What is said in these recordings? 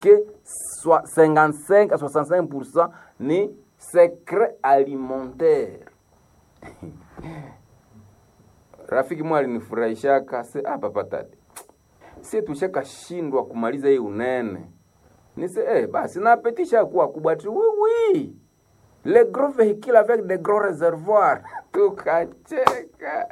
que 55 à 65% ni secret alimentaire rafiki mwa alinifurahishaka se ah, papa tati sie tushakashindwa kumaliza hii unene nise eh, basi napetisha kuwa kubwa tu oui, oui. le gros véhicule avec de gros réservoirs tukacheka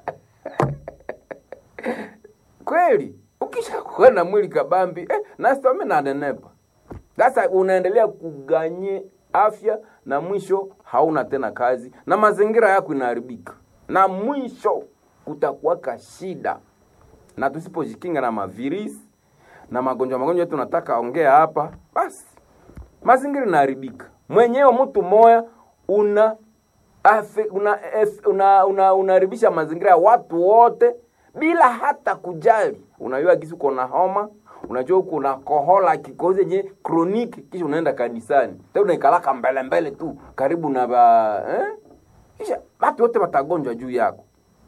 kweli ukishakuwa na mwili kabambi eh, nasitome nanenepa sasa unaendelea kuganye afya na mwisho hauna tena kazi na mazingira yako inaharibika na mwisho kutakuwaka shida na tusipojikinga na mavirisi na magonjwa magonjwa yetu nataka ongea hapa basi mazingira inaharibika mwenyewe mtu moya una afe, una, ef, una, una, unaharibisha mazingira ya watu wote bila hata kujali unajua kisi uko na homa unajua uko na kohola kikozi yenye kroniki kisha unaenda kanisani tena unaikalaka mbele mbele tu karibu na ba eh? kisha watu wote watagonjwa juu yako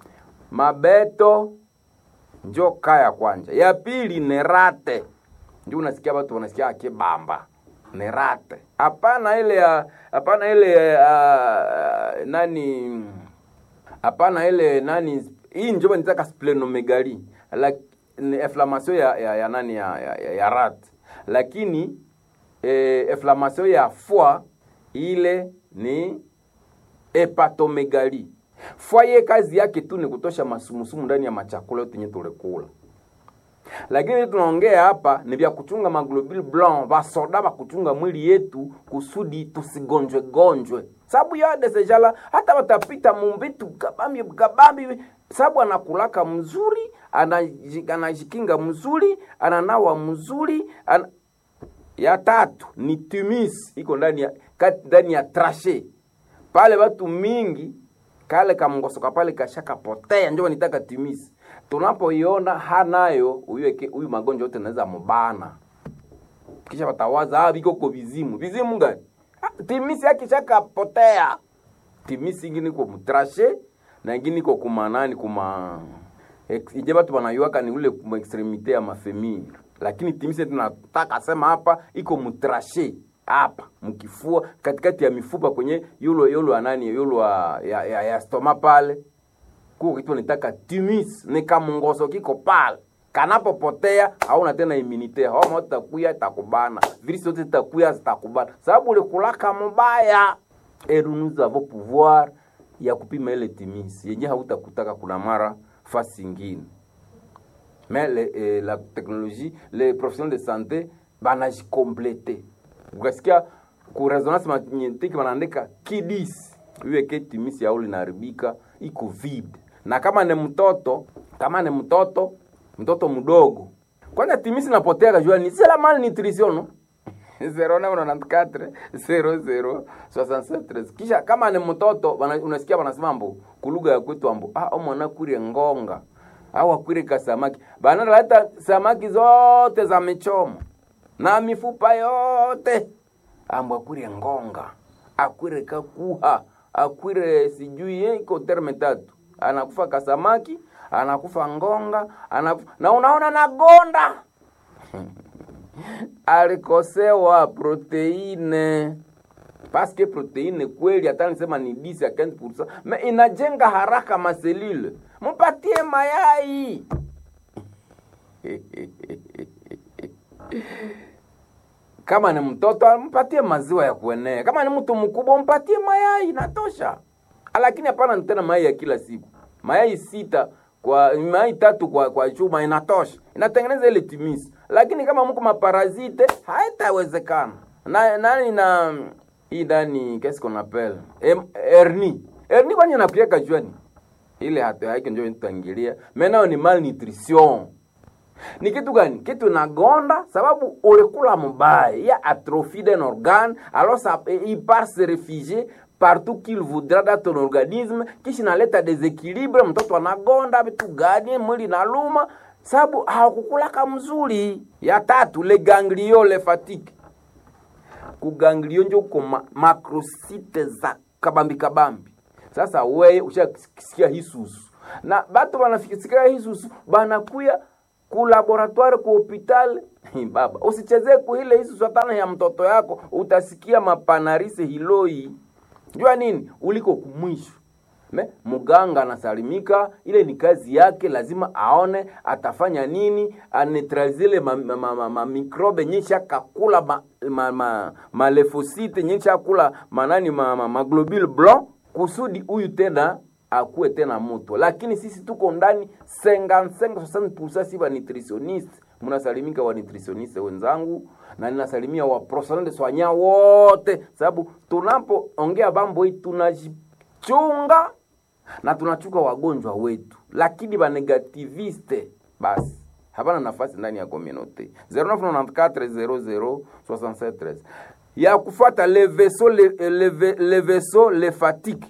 mabeto njo kaya kwanja ya pili ni rate ndio unasikia watu wanasikia kibamba ni rate hapana ile ya hapana ile uh, nani hapana ile nani hii njo nitaka splenomegali like, ni inflammation ya, ya, ya nani ya, ya, ya, ya rat lakini eh, inflammation ya foie ile ni hepatomegali foie kazi yake tu ni kutosha masumusumu ndani ya machakula yote yenye tulikula lakini tunaongea hapa ni vya kuchunga maglobule blanc vasoda vakuchunga mwili yetu kusudi tusigonjwe gonjwe sababu yade sejala hata watapita mumbitu kabambi kabambi sababu anakulaka mzuri anaji- anajikinga mzuri ananawa mzuri ana... ya tatu ni tumis iko ndani ya kati ndani ya trashe pale watu mingi kale kamngosoka pale kashakapotea njo nitaka timisi tunapoiona hanayo huyu huyu magonjwa yote naweza mubana kisha watawaza ah viko ko vizimu vizimu gani ah, timisi yake shakapotea timisi ingine iko mutrashe na ingine iko kumanani kuma ex- ije batu banayuaka ni ule kuma extremite ya mafemiri lakini timisi tunataka sema hapa iko mutrashe hapa mkifua katikati ya mifupa kwenye yulo yulo anani yulo ya, ya, ya, ya stoma pale kuko kitu nitaka timis ni kamungoso kiko pale kanapopotea hauna tena imunite homa itakuya itakubana virisi zote zitakuya zitakubana sababu ulikulaka mubaya et nous avons pouvoir ya kupima ile timis yenye hautakutaka kuna mara fasi ingine mais le, eh, la technologie les professionnels de santé banajikomplete ukasikia ku resonance magnetique wanaandika kidis iweke timisi yao linaharibika iko vide na kama ni mtoto kama ni mtoto mtoto mdogo kwanza timisi napotea kajua ni c'est la malnutrition no 0994 00 67 kisha kama ni mtoto wana- unasikia wanasema mbo kulugha ya kwetu ambo ah omwana kurie ngonga au akwire kasamaki banaleta samaki zote za michomo na mifupa yote ambo akwire ngonga akwire kakuha akwire sijui eh, iko terme tatu anakufa kasamaki anakufa ngonga anakufa, na unaona nagonda alikosewa proteine paske proteine kweli hata nisema ni 10 ya 15% me inajenga haraka maselule mpatie mayai kama ni mtoto mpatie maziwa ya kuenea kama ni mtu mkubwa mpatie mayai inatosha lakini hapana tena mayai ya kila siku mayai sita kwa mayai tatu kwa kwa chuma inatosha inatengeneza ile timisi lakini kama mko maparazite haitawezekana na nani na hii ndani qu'est-ce qu'on appelle Em- hernie hernie kwani inakuweka juani ile hatu haike ndio tutaingilia menao ni malnutrition ni kitu gani kitu nagonda sababu ulikula mubaya ya atrophie d'un organe alors ça, il part se réfugier partout qu'il voudra dans ton organisme kisha inaleta desequilibre mtoto anagonda vitu gani mwili naluma sababu hawakukulaka mzuri ya tatu le ganglio le fatigue kuganglio njo uko ma, makrosite za kabambi kabambi sasa weye ushasikia hisusu na batu banafikisikia hisusu banakuya ku laboratoire ku hopital baba usichezee kuile hizi swatana ya mtoto yako utasikia mapanarise hiloi jua nini uliko kumwisho Me, muganga anasalimika, ile ni kazi yake, lazima aone atafanya nini, anetralize ile mamikrobe ma, ma, ma, mikrobe nyesha kakula ma, ma, ma, malefosite nyesha kula manani ma, ma, ma globule blanc kusudi huyu tena akuwe tena moto, lakini sisi tuko ndani 55 si wa nutritioniste. Mnasalimika wa nutritioniste wenzangu, na ninasalimia wa professionnel de soignant wote, sababu tunapoongea mambo hii tunajichunga na tunachuka wagonjwa wetu, lakini banegativiste basi hapana nafasi ndani ya communauté 0994006713 ya kufuata le vaisseau le, le, le vaisseau le fatigue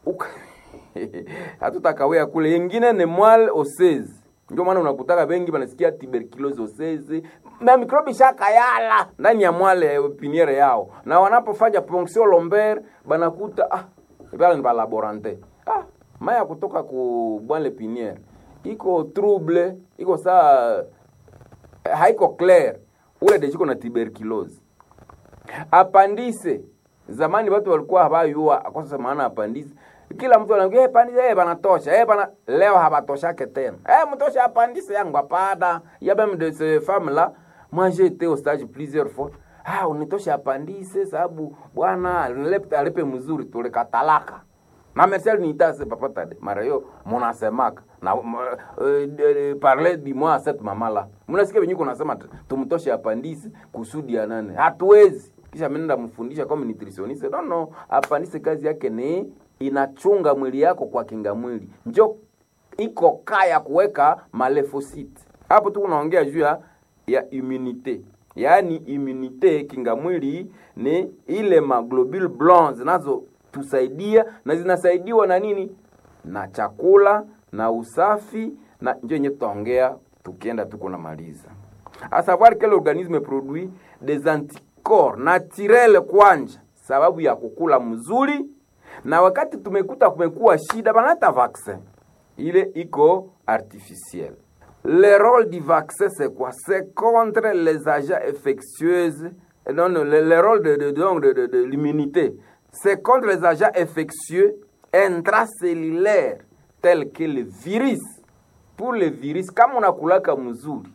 hatutakawea kule yengine ni mwal osezi ndio maana unakutaka bengi banasikia tuberculosis osezi na mikrobi shakayala ndani ya mwale piniere yao na wanapofanya ponction lombaire banakuta ah pale ni balaborante ah maya kutoka ku bwale piniere iko trouble iko saa haiko clair ule deshiko na tuberculosis apandise zamani watu walikuwa habayua kwa sasa maana apandise kila mtu anaambia hey, pandise hey, banatosha hey, bana leo habatoshake tena hey, mtosha apandise yangu apada ya même de ces femmes là moi j'ai été au stage plusieurs fois ah unitosha apandise sababu bwana alipe alipe mzuri tulikatalaka na Marcel niitase papa tade mara hiyo munasemaka na uh, uh, parler du moi cette mama là mnasikia venyewe kunasema tumtoshe apandise kusudi ya nane hatuwezi kisha mnenda mfundisha kama nutritioniste no no apandise kazi yake ni inachunga mwili yako kwa kinga mwili njo iko kaya kuweka malefosite hapo tu unaongea juu ya immunite yaani immunite kinga mwili ni ile maglobule blanc zinazotusaidia na zinasaidiwa na nini na chakula na usafi na njo yenye tutaongea tukienda tuko namaliza a savoir que l'organisme produit des anticorps naturel kwanja sababu ya kukula mzuri na wakati tumekuta kumekuwa shida banata vaccin ile iko artificiel le rôle du vaccin c'est quoi c'est contre les agents infectieuses non, non le, le rôle de, de, de, de, de, de l'immunité c'est contre les agents infectieux intracellulaires tels que le virus pour le virus kama unakulaka mzuri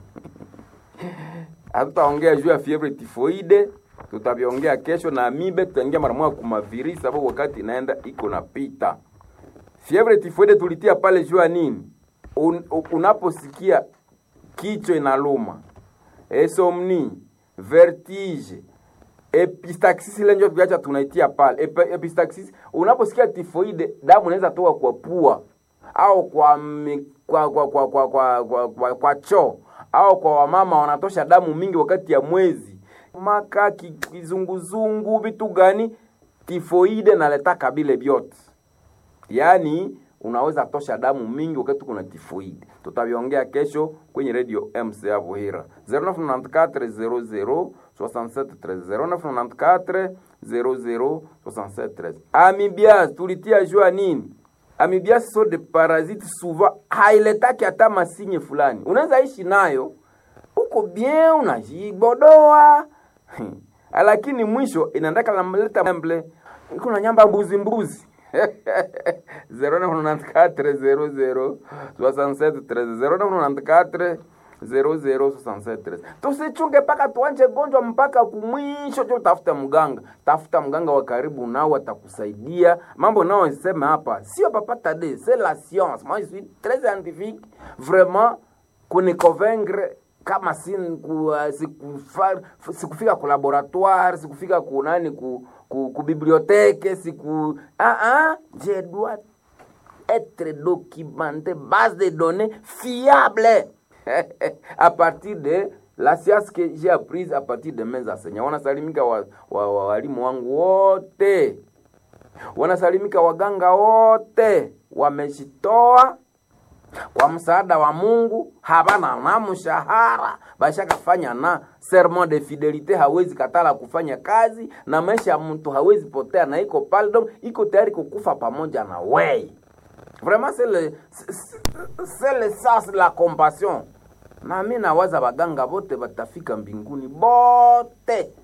hatutaongea juu ya fievre tifoide tutaviongea kesho na amibe tutaingia mara moja kuma virus sababu wakati inaenda iko napita fievre tifoide tulitia pale juu ya nini Un, unaposikia kichwa inaluma esomni vertige epistaxis ile ndio tuacha tunaitia pale Ep, epistaxis unaposikia tifoide damu inaweza toka kwa pua au kwa mi, kwa kwa kwa kwa kwa, kwa, kwa, kwa choo au kwa wamama wanatosha damu mingi wakati ya mwezi maka kizunguzungu vitu gani tifoide naletaka bile vyote yaani unaweza tosha damu mingi wakati kuna tifoide tutaviongea kesho kwenye radio mc ya vuhira 0994 00 0994 amibias tulitia jua nini amibias so de parasite souvent hailetaki hata masinye fulani unaweza ishi nayo uko bien unajibodoa lakini mwisho inaendaka namleta mble kuna nyamba mbuzi mbuzi 0994 0067 tusichunge mpaka tuanje gonjwa mpaka kumwisho cho tafuta mganga tafuta mganga wa karibu nao atakusaidia mambo nao sema hapa sio papata de c'est la science moi je suis très scientifique vraiment kuniconvaincre kama sikufika siku sikufika ku laboratoire sikufika ku nani ku, ku, ku bibliothèque siku ah ah je dois être documenté base de données fiable à partir de la science que j'ai apprise à partir de mes enseignants wanasalimika walimu wa, wa, walimu wangu wote wanasalimika waganga wote wameshitoa kwa msaada wa Mungu, habana na mshahara, bashakafanya na serment de fidelite, hawezi katala kufanya kazi na maisha ya mtu hawezi potea, na iko pale donc iko tayari kukufa pamoja na wei. Vraiment c'est le c'est le sens de la compassion. na mi nawaza baganga bote batafika mbinguni bote